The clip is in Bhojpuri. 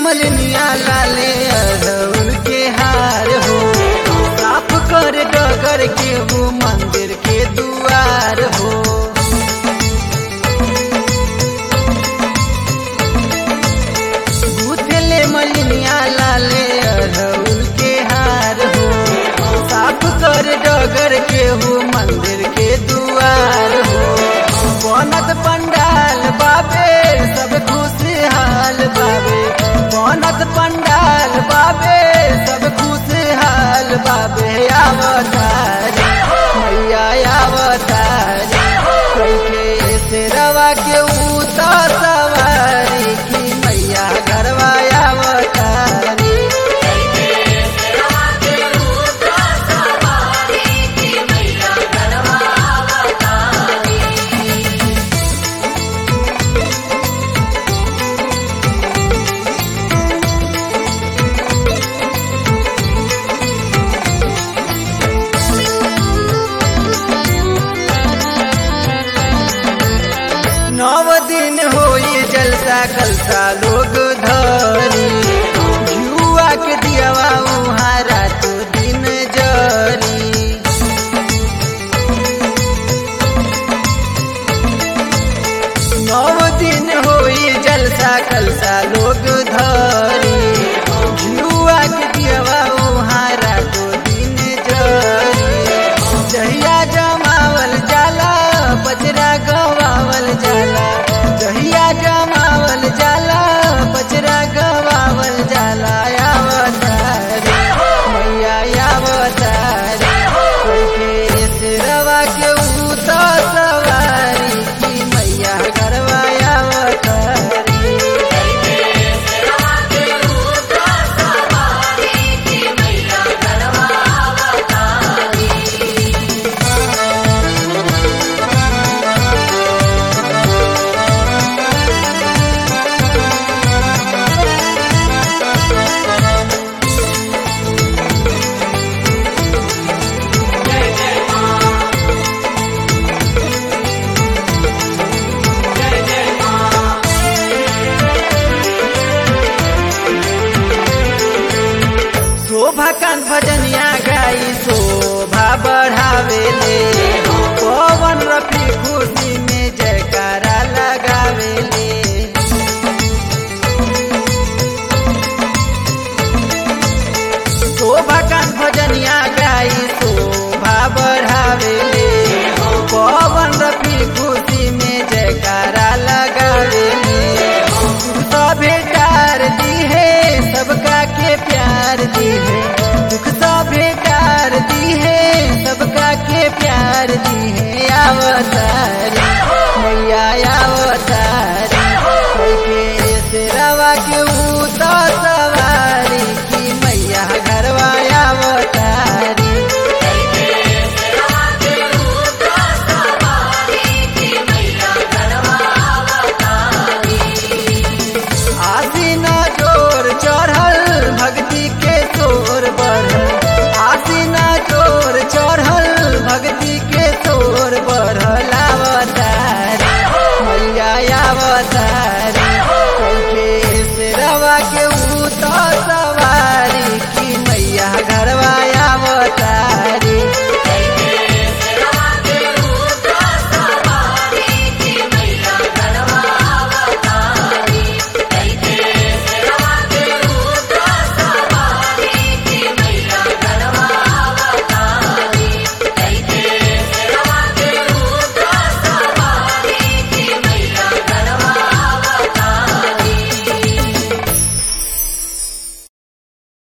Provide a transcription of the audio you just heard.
मलनिया लाले अरउल के हार हो साफ कर डगर के वो मंदिर के दुआर हो गुथले मलनिया लाले अरउल के हार हो साफ कर डगर के वो मंदिर के दुआर हो बनत पंडाल बाबे सब खुशहाल बाबे बनत पंडाल बाबे सब खुशहाल बाबे अवतार मैया अवतार कैके से रवा के उतर सवारी की मैया गरवा अवतारी नव दिन होई जलसा कलसा लोग धरी जुआ के दियावा उहाँ रात दिन जरी नव दिन होई जलसा कलसा लोग धरी जुआ के दियावा उहाँ रात दिन जरी जहिया जमावल जाला बजरा गवावल जाला जहिया जमावल जाला बजरा गवावल जाला अवतार मैया अवतार कैके सिरवा के उता सवारी की मैया गरवा अवतारी शोभा कान भजनिया गाई शोभा बढ़ावेले पवन रफी खुशी में जयकारा लगावेले शोभा कान भजनिया गाई शोभा बढ़ावेले पवन रफी खुशी में जयकारा लगावेले सभे कार दी है सबका के प्यार दी है दुख सभे कार दी है सबका के प्यार दी है अवतार मैया अवतार के सिरवा के उता सवारी की मैया घरवा अवतारी आसीन जोर चढ़ल भक्ति के तोर बढ़ल आसीन जोर चढ़ल भक्ति के तोर बढ़ल अवतार मैया अवतार कैके सिरवा के उतर